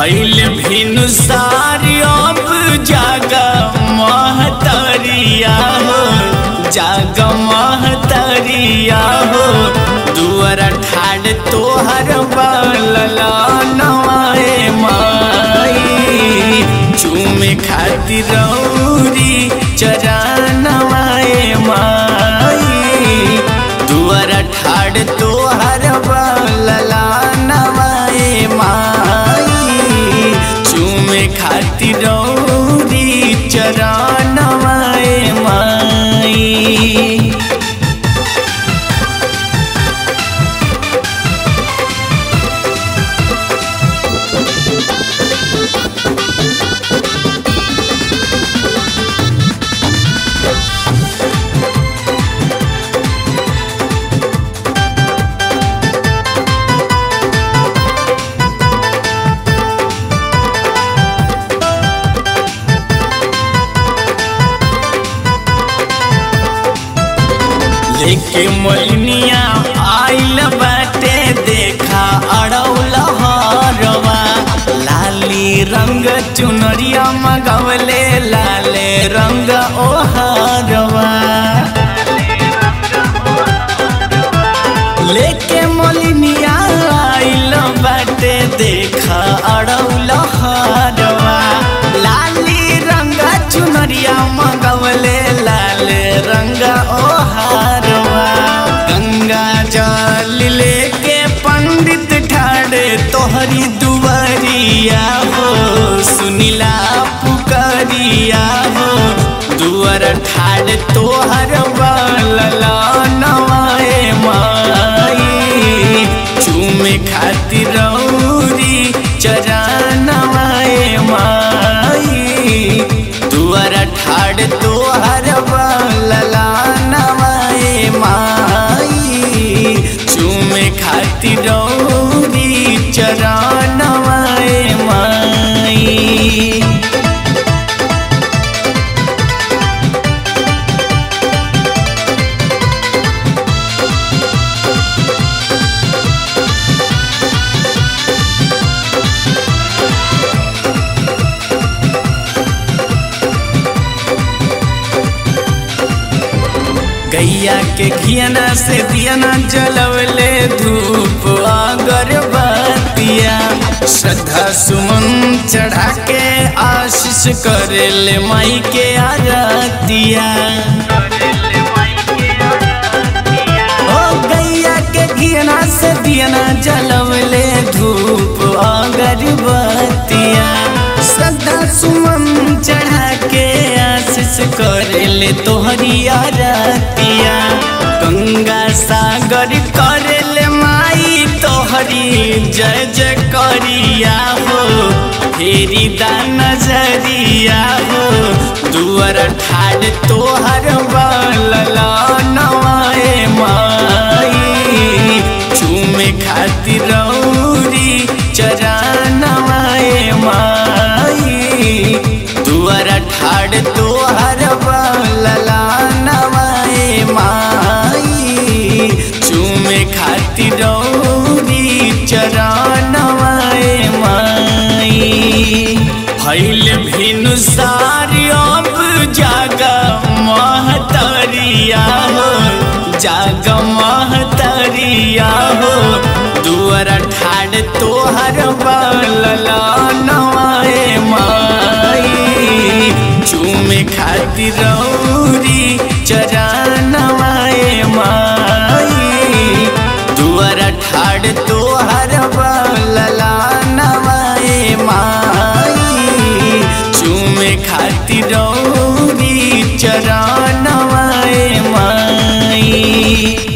भैल भिनु सारी अब जाग महतरिया हो जाग महतरिया हो दुआर ठाड़ तोहर बलला नवाए माई चूमे खातिर रौरी चरणवाए माई दुआर ठाड़ तोहर बलला नवाए माई चूमे खातिर रौरी चरणवाए माई लेके मोलनिया आइल बाटे देखा अड़ौल हरवा लाली रंग चुनरिया मगवले लाले रंग ओहरवा लेके मोलनिया आइल बाटे देखा अड़ौल हरवा लाली रंग चुनरिया मगवले लाल रंग ओहारवा गंगा जल लेके पंडित ठाड़े तोहरी दुआरिया हो सुनिला पुकरिया हो दुआर ठाड़ तोहर बलला नवाए माई चूमे खातिर रौरी चरणवाए माई दुआर ठाड़ तोहर बलला नवाए माई चूमे खातिर रौरी चरणवाए माई गैया के घियना से दियना जलवले धूप अगरबत्तिया श्रद्धा सुमन चढ़ा के आशीष करे ले माई के आरतिया ओ गैया के घियना से दियना जलवले धूप अगरबत्तिया श्रद्धा सुमन चढ़ा के आशीष करे ले तोहरी आरतिया गंगा सागर करे ले माई तोहरी जय जय करिया हो फेरी दा नजरिया हो दुआर ठाड़ तोहर बलला नवाए माई चूमे खातिर रौरी चरणवाए माई दुआर ठाड़ तोहर बलला नवाए माई चूमे खातिर रौरी चरणवाए माई भैल भिनु सारी अब जाग महतरिया हो जाग महतरिया हो दुआर ठाड़ तोहर बलला नवाए माई चूमे खातिर रौरी चरणवाए माई दुआर ठाड़ तोहर बलला नवाए माई चूमे खातिर रौरी चरणवाए माई